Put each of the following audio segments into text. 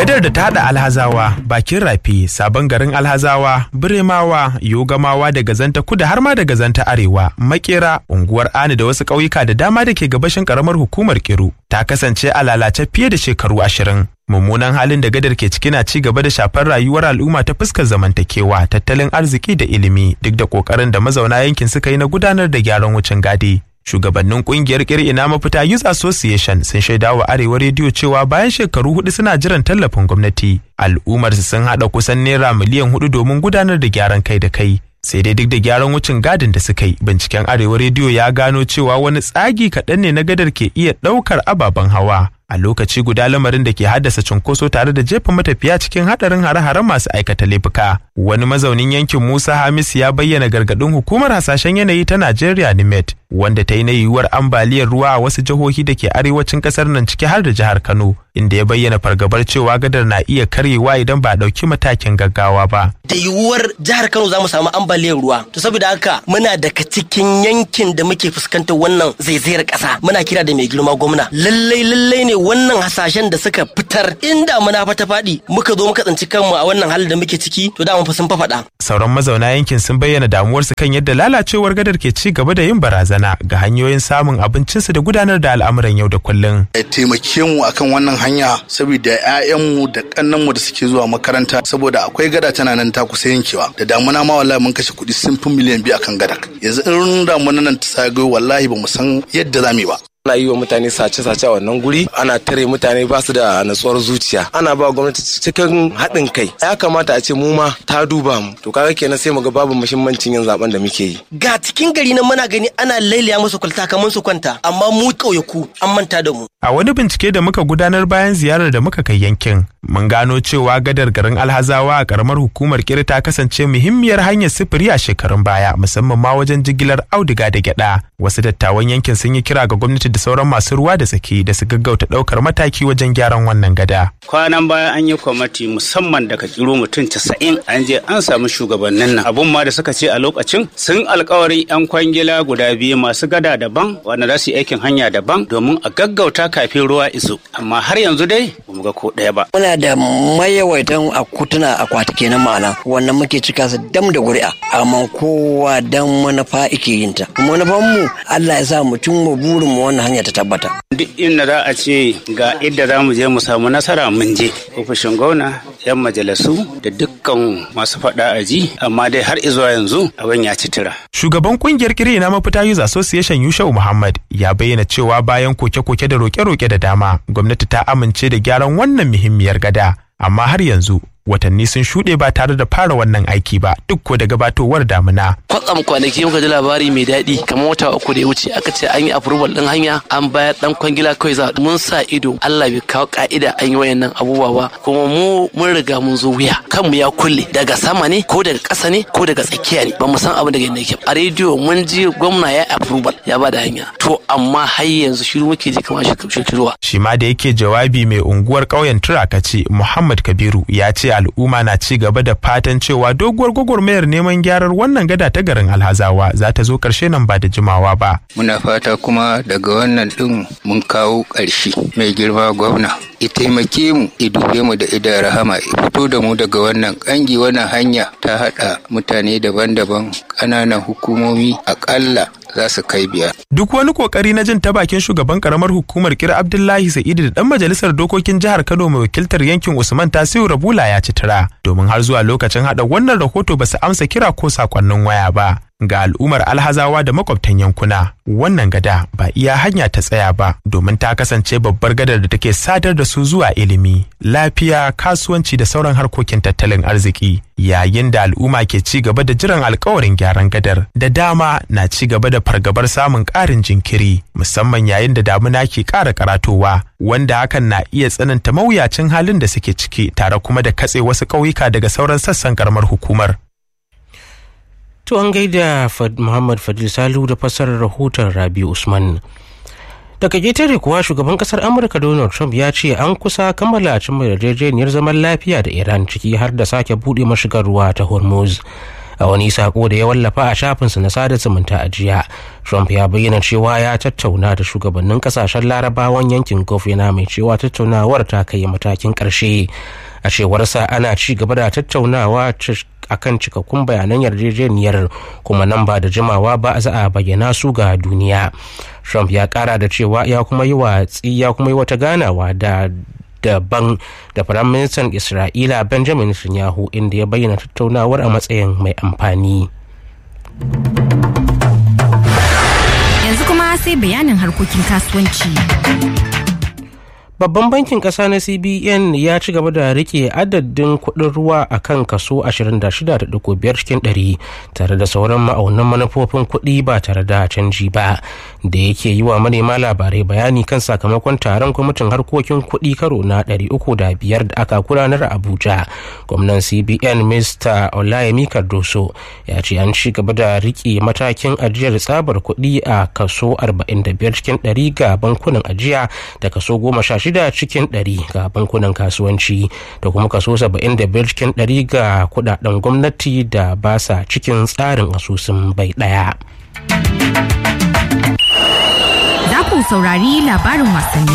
Gadar da ta haɗa Alhazawa, Bakin Rafi, Sabon garin Alhazawa, Biremawa, Yogamawa da Gazanta Kudu har ma da Gazanta Arewa, Makera, unguwar Ani da wasu ƙauyuka da dama da ke gabashin ƙaramar hukumar Kiru, ta kasance a lalace fiye da shekaru ashirin. Mummunan halin da gadar ke ciki na ci gaba da shafar rayuwar al'umma ta fuskar zamantakewa, tattalin arziki da ilimi, duk da ƙoƙarin da mazauna yankin suka yi na gudanar da gyaran wucin gadi. shugabannin kungiyar ina mafita youth association sun shaida wa arewa rediyo cewa bayan shekaru hudu suna jiran tallafin gwamnati al'ummar su sun hada kusan naira miliyan hudu domin gudanar da gyaran kai da kai sai dai duk da gyaran wucin gadin da suka yi binciken arewa rediyo ya gano cewa wani tsagi kaɗan ne na gadar ke iya ɗaukar ababen hawa a lokaci guda lamarin da ke haddasa cunkoso tare da jefa matafiya cikin hadarin hare-haren masu aikata laifuka wani mazaunin yankin musa hamisu ya bayyana gargadin hukumar hasashen yanayi ta najeriya nimet wanda ta yi na yiwuwar ambaliyar ruwa a wasu jihohi da ke arewacin kasar nan ciki har da jihar kano inda ya bayyana fargabar cewa gadar na iya karyewa idan ba a ɗauki matakin gaggawa ba da yiwuwar jihar kano za mu samu ambaliyar ruwa to saboda haka muna daga cikin yankin da muke fuskantar wannan zaizayar ƙasa muna kira da mai girma gwamna lallai lallai ne wannan hasashen da suka fitar inda muna fata faɗi muka zo muka tsinci kanmu a wannan halin da muke ciki to da mun fa sun faɗa. sauran mazauna yankin sun bayyana damuwarsu kan yadda lalacewar gadar ke ci gaba da yin barazana ga hanyoyin samun abincinsu da gudanar da al'amuran yau da kullum. ya taimake mu akan wannan hanya saboda 'ya'yanmu da kannanmu da suke zuwa makaranta saboda akwai gada tana nan ta kusa yankewa da damuna ma wallahi mun kashe kuɗi sun fi miliyan biyu akan gada yanzu in damuna nan ta sagayo wallahi ba mu san yadda za mu yi ba ana yi wa mutane sace-sace a wannan guri ana tare mutane ba su da natsuwar zuciya ana ba gwamnati cikin haɗin kai ya kamata a ce mu ma ta duba mu to kaga kenan sai mu ga babu muhimmancin yin zaben da muke yi ga cikin gari nan muna gani ana lailaya musu kwalta kamar su kwanta amma mu ƙauyaku an manta da mu a wani bincike da muka gudanar bayan ziyarar da muka kai yankin mun gano cewa gadar garin alhazawa a karamar hukumar kiri ta kasance muhimmiyar hanyar sufuri a shekarun baya musamman ma wajen jigilar auduga da gyada wasu dattawan yankin sun yi kira ga gwamnati da sauran masu ruwa da tsaki da su gaggauta daukar mataki wajen gyaran wannan gada kwanan baya an yi kwamati musamman daga kiro mutum casa'in an je an samu shugabannin nan abun ma da suka ce a lokacin sun alkawarin yan kwangila guda biyu masu gada daban wanda za su yi aikin hanya daban domin a gaggauta kafin ruwa iso amma har yanzu dai ba mu ga ko ɗaya ba muna da mayawaitan akutuna akwati kenan ma'ana wannan muke cika su dam da ƙuri'a amma kowa dan manufa ike yin ta manufan mu Allah ya sa mu cimma burin mu wannan hanya ta tabbata duk inda za a ce ga inda za mu je mu samu nasara mun je ofishin gwamna yan majalisu da dukkan masu faɗa a ji amma dai har izuwa yanzu abin ya ci tira shugaban kungiyar kiri na mafita youth association yushau muhammad ya bayyana cewa bayan koke-koke da roke-roke da dama gwamnati ta amince da gyaran wannan muhimmiyar gada amma har yanzu watanni sun shuɗe ba tare da fara wannan aiki ba duk ko da gabatowar damuna. Kwatsam kwanaki muka ji labari mai daɗi kamar wata uku da ya wuce aka ce an yi approval ɗin hanya an bayar ɗan kwangila kawai za mun sa ido Allah bai kawo ka'ida an yi wayannan abubuwa ba kuma mu mun riga mun zo wuya kanmu ya kulle daga sama ne ko daga ƙasa ne ko daga tsakiya ne ba mu san abin da yadda yake a rediyo mun ji gwamna ya approval ya ba da hanya to amma har yanzu shiru muke ji kamar shekaruwa. Shi ma da yake jawabi mai unguwar ƙauyen Turakaci Muhammad Kabiru ya ce al'umma na ci gaba da fatan cewa doguwar gwagwarmayar neman gyarar wannan gada ta garin alhazawa za ta zo ƙarshe nan ba da jimawa ba. Muna fata kuma daga wannan ɗin mun kawo ƙarshe mai girma gwamna. ya taimake mu ya dube mu da idan rahama ya fito da mu daga wannan ƙangi wannan hanya ta haɗa mutane daban-daban ƙananan hukumomi aƙalla za su kai biyar. Duk wani kokari na jin ta bakin shugaban karamar hukumar kira Abdullahi Sa'idu da dan majalisar dokokin jihar Kano mai wakiltar yankin Usman Tasiu Rabula ya ci tira domin har zuwa lokacin hada wannan rahoto ba su amsa kira ko sakonnin waya ba. Ga al'ummar alhazawa da makwabtan yankuna wannan gada ba iya hanya ta tsaya ba domin ta kasance babbar gadar da take sadar da su zuwa ilimi, lafiya, kasuwanci da sauran harkokin tattalin arziki. Yayin da al'umma ke ci gaba da jiran alkawarin gyaran gadar da dama na ci gaba da fargabar samun ƙarin jinkiri musamman yayin da damuna ke ƙara karatowa wanda hakan na iya tsananta mawuyacin halin da suke ciki tare kuma da katse wasu ƙauyuka daga sauran sassan karamar hukumar. To an gaida Muhammad Fadil Salu da fassarar rahoton Rabi Usman. Daga ƙetare kuwa shugaban ƙasar Amurka Donald Trump ya ce an kusa kammala cimma yarjejeniyar zaman lafiya da Iran ciki har da sake buɗe mashigar ruwa ta Hormuz. a wani sako da ya wallafa a shafinsa na sada zumunta a jiya trump ya bayyana cewa ya tattauna da shugabannin kasashen larabawan yankin gulf yana mai cewa tattaunawar ta kai matakin karshe a cewarsa ana ci gaba da tattaunawa akan cikakkun bayanan yarjejeniyar kuma nan ba da jimawa ba za a bayyana su ga duniya trump ya kara da cewa ya kuma yi watsi ya kuma yi wata ganawa da daban da firaministan isra'ila benjamin netanyahu inda ya bayyana tattaunawar a matsayin mai amfani yanzu kuma sai bayanin harkokin kasuwanci babban bankin kasa na cbn ya ci gaba da rike adadin kuɗin ruwa a kan kaso 26.5 cikin 100 tare da sauran ma'aunan manufofin kuɗi ba tare da canji ba da yake yi wa manema labarai bayani kan sakamakon taron kwamitin harkokin kuɗi karo na 305 da aka gudanar a abuja gwamnan cbn mr olayemi cardoso ya ce an ci gaba da rike matakin ajiyar tsabar kuɗi a kaso 45 cikin 100 ga bankunan ajiya da kaso 16 shida cikin ɗari ga bankunan kasuwanci da kuma kaso saba'in da biyar cikin ɗari ga kudaden gwamnati da ba sa cikin tsarin asusun bai ɗaya. Za ku saurari labarin wasanni.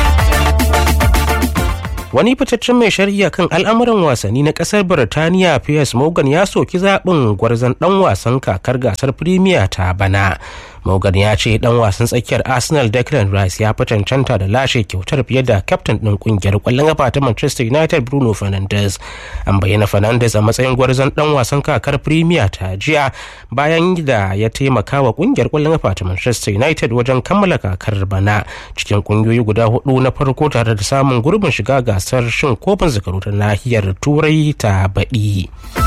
wani fitaccen mai shari'a kan al'amuran wasanni na kasar birtaniya piers morgan ya soki zaɓin gwarzon ɗan wasan kakar gasar premier ta bana morgan ya ce dan wasan tsakiyar arsenal declan rice ya fi cancanta da lashe kyautar fiye da kyaftin ɗin ƙungiyar ƙwallon kafa ta manchester united bruno fernandes an bayyana fernandes a matsayin gwarzon dan wasan kakar premier ta jiya bayan da ya taimaka wa ƙungiyar ƙwallon kafa ta manchester united wajen kammala kakar bana cikin ƙungiyoyi guda hudu na farko tare da samun gurbin shiga gasar shin kofin zakaru ta nahiyar turai ta baɗi.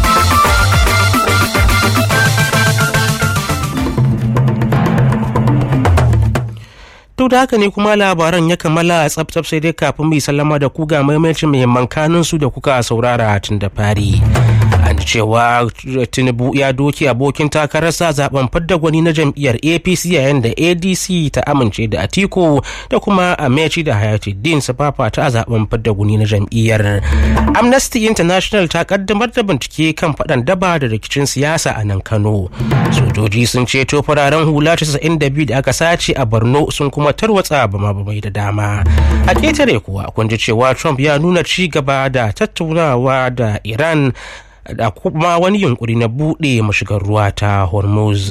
duk da haka ne kuma labaran ya kammala a tsabtsab sai dai kafin mai sallama da ku ga maimacin muhimman kanun su da kuka saurara tun da fari an cewa tinubu ya doki abokin takararsa zaben fadda gwani na jam'iyyar apc yayin da adc ta amince da atiku da kuma amechi da hayatuddin su fafata a zaben fadda gwani na jam'iyyar amnesty international ta kaddamar da bincike kan faɗan daba da rikicin siyasa a nan kano sojoji sun ceto fararen hula 92 da aka sace a borno sun kuma tarwatsa bama bamai da dama a ketare kuwa kun ji cewa trump ya nuna ci gaba da tattaunawa da iran da kuma wani yunkuri na buɗe mashigar ruwa ta hormuz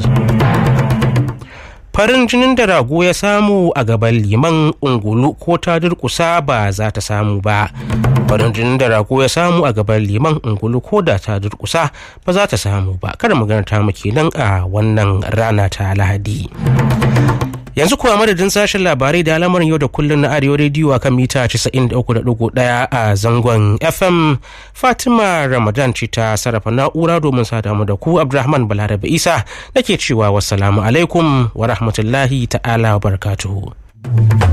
farin jinin da rago ya samu a gaban liman ungulu ko ta durkusa ba za ta samu ba farin jinin da rago ya samu a gaban liman ungulu ko da ta durkusa ba za ta samu ba kada magana ta muke nan a wannan rana ta lahadi yanzu kuwa madadin sashen labarai da al'amarin yau da kullum na arewa rediyo a kan mita 93.1 a zangon fm fatima ramadan ce ta sarrafa na'ura domin sada mu da ku abdulrahman balarabe isa nake cewa wassalamu alaikum wa rahmatullahi ta'ala wa barakatuhu